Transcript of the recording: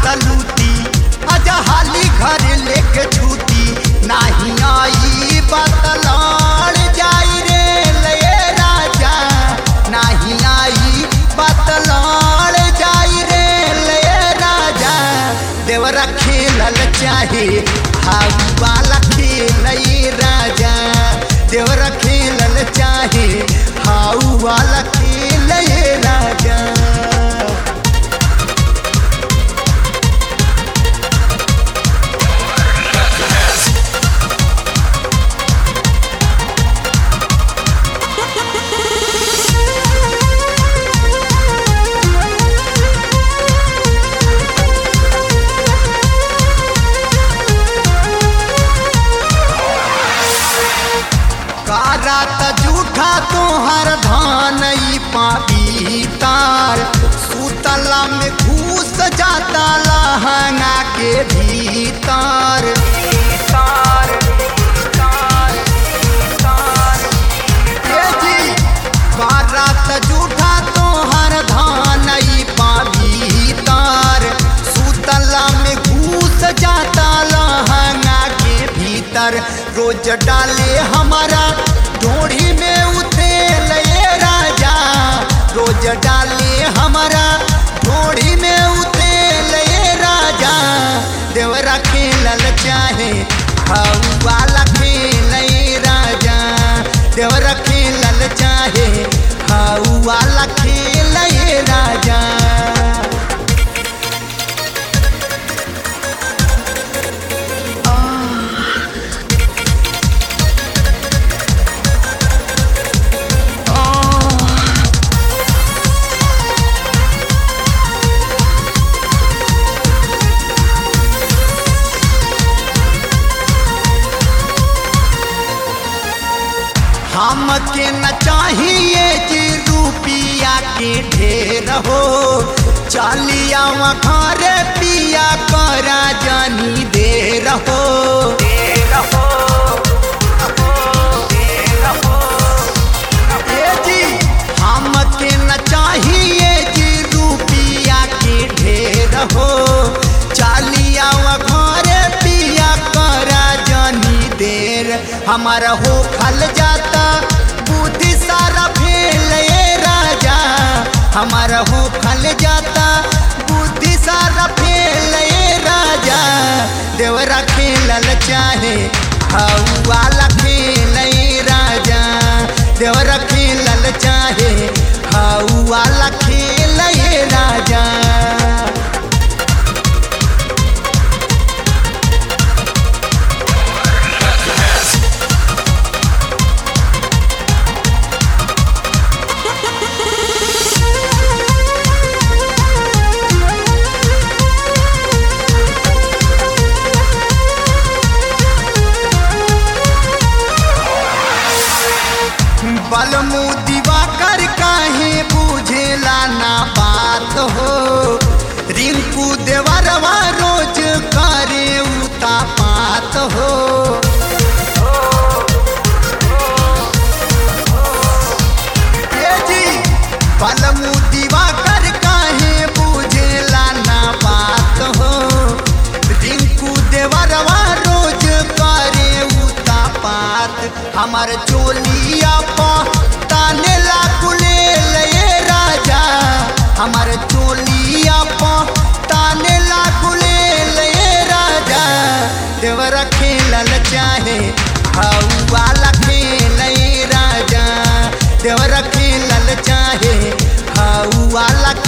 तलूटी आजा हाली घर लेके छूटी नाही आई बतलाड़ जाई रे लये राजा नाही आई बतलाड़ जाई रे लये राजा देवरा खेलल चाहे हाउ वाला खेल ये राजा देवरा खेलल चाहे हाउ वाला खेल ये राजा कारा त जूठा तोहर धान ई पापी तार सुतला में घूस जाता लहंगा के भीतर ए जी, कारा त जूठा तोहर धान ई पापी तार सुतला में घूस जाता लहंगा के भीतर रोज डाले हमारा ढोढ़ी में उतेल ये राजा रोज डाले हमारा ढोढ़ी में उतेल ये राजा देवरा खेलल चाहे हाउ वाला खेल ये राजा देवरा खेलल चाहे हाउ वाला खेल ये राजा हमके न चाहिए जी रुपिया के ढेर हो चलिया घर पिया करा जानी देर हो ए जी, हमके न चाहिए जी रुपिया के ढेर हो चलिया घर पिया करा जानी देर हमारा हो खल जाता बुद्धि सारा फेल ये राजा हमारा हो खल जाता बुद्धि सारा फेल ये राजा देवरा खेलल चाहे हाउ वाला खेल ये राजा देवरा खेलल चाहे हाउ वाला खेल ये राजा बलमू दिवाकर काहे बुझेला ना बात हो रिंकू देवरवा रोज करे उता पात हो ए जी, बलमू दिवाकर काहे बुझेला ना बात हो रिंकू देवरवा रोज करे उता पात हमार चोलिया पा ताने ला कुले लये राजा हमार चोलिया पा ताने ला कुले लये राजा देवरा खेलल चाहे हाउ वाला खेल ये राजा देवरा खेलल चाहे हाउ वाला